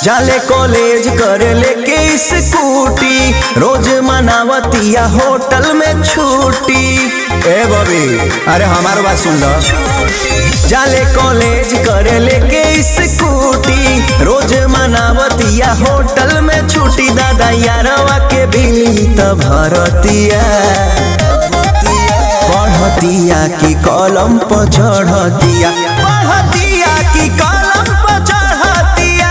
जाले कॉलेज करे लेके स्कूटी रोज मनावतिया होटल में छुट्टी ए बबी अरे हमार बात सुन लो जाले कॉलेज करे लेके स्कूटी रोज मनावतिया होटल में छुट्टी दादा यारवा के बिली त भरतिया पढ़तिया की कलम पर चढ़तिया पढ़तिया की कलम पर चढ़तिया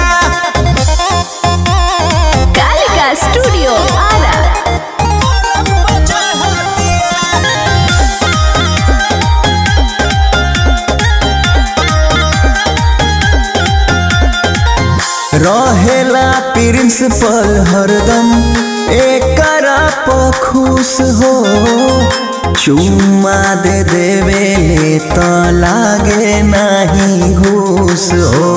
कालिका स्टूडियो आरा रहेला प्रिंसिपल हरदम एकरा पर खुश हो चुम्मा दे देवे त लागे नहीं घूस हो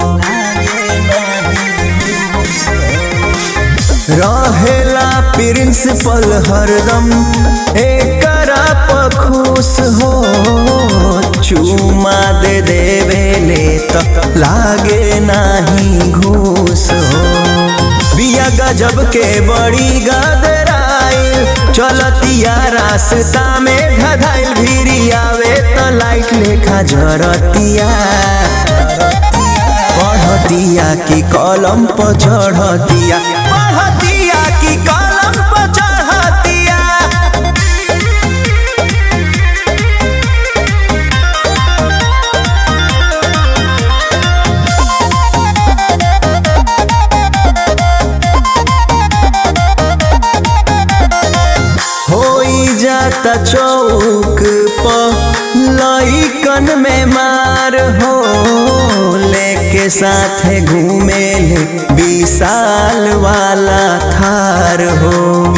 रहेला प्रिंसिपल हरदम एकरा पर खुश हो चुमा दे देवे ले त लागे नाही घूस हो बिया गजब के बड़ी गदराइल चलतिया रास्ता में ढधाइल भिरी आवे त लाइट लेखा जरतिया पढ़तिया की कलम पर चढ़तिया पढ़तिया की कलम पर चढ़तिया होई जाता चौक पर लइकन में मार हो लेके साथे घूमे ले विशाल वाला थार हो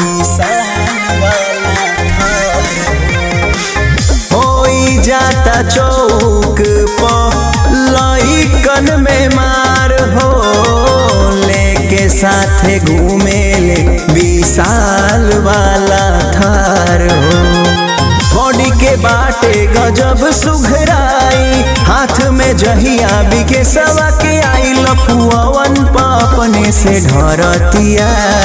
होई जाता चौक पर लइकन में मार हो लेके साथे घूमे ले विशाल वाला थार हो बॉडी के बाटे गजब सुघराई हाथ में जहिया बिके सवा के आई लफुअन अपने से ढरतिया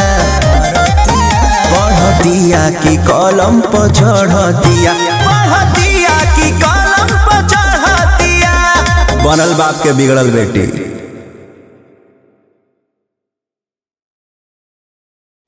पढ़तिया की कलम पर चढ़तिया पढ़तिया की कलम पर चढ़तिया बनल बाप के बिगड़ल बेटी